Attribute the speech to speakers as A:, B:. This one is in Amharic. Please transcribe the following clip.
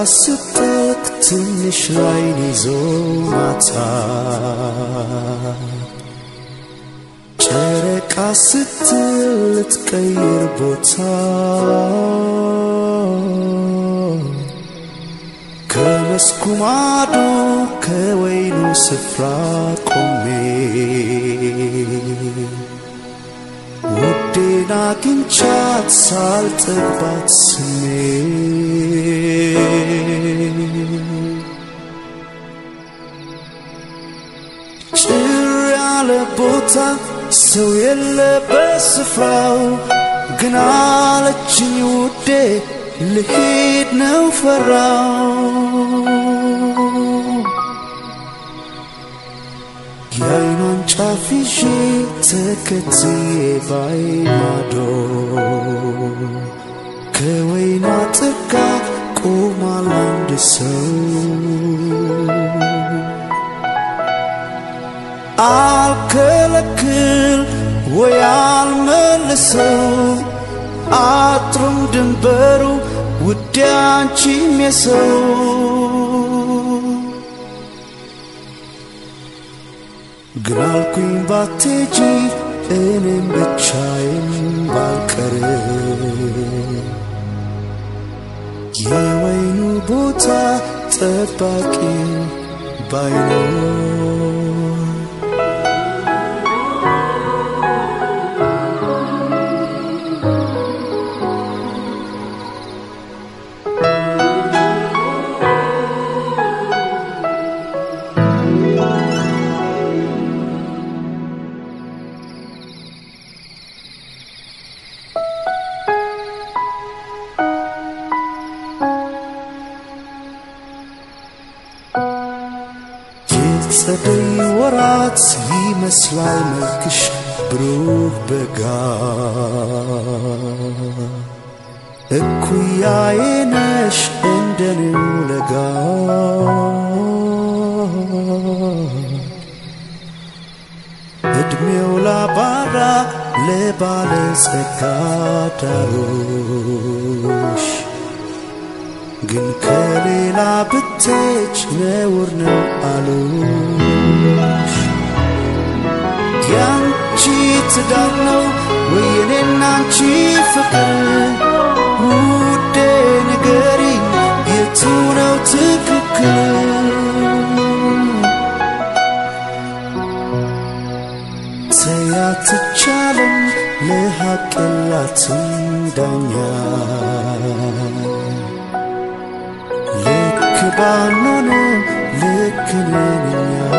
A: ስትጠቅ ትንሽ ላይን ይዞ ማታ ጨረቃ ስትል ልትቀይር ቦታ ከመስኩ ማዶ ከወይኑ ስፍራ ቆሜ ውዴን አግኝቻት ሳልጠግባት ስሜ ጭር ያለ ቦታ ሰው የለበት ስፍራው ግን አለችኝ ውዴ ልሄድ ነው ፈራው የአይኗን ጫፍ ይዤ ተከትዬ ባይ ማዶ ከወይኗ ጥጋ ቆሟል አንድ ሰው አልከለክል ወይ አልመልሰው አጥሩም ድንበሩ ውዴ አንቺም የሰው ግን አልኩኝ ባቴጂ እኔም ብቻዬን ባልቀር የወይኑ ቦታ ጠባቂ ባይኖር የጸደይ ወራት ይመስላል መልክሽ ብሩህ በጋ እኩያዬ ነሽ እንደኔው ለጋ እድሜው ላባራ ለባለ ጸጋ ዳሮሽ ግን ከሌላ ብትች ነውር ነው አሉሽ። ያንቺ ትዳር ነው ወይ የኔና አንቺ ፍቅር? ውዴ ንገሪኝ የቱ ነው ትክክል? ተያትቻለም ለሐቅ የላትም ዳኛ ልክ ባንሆንም ልክ ነን እኛ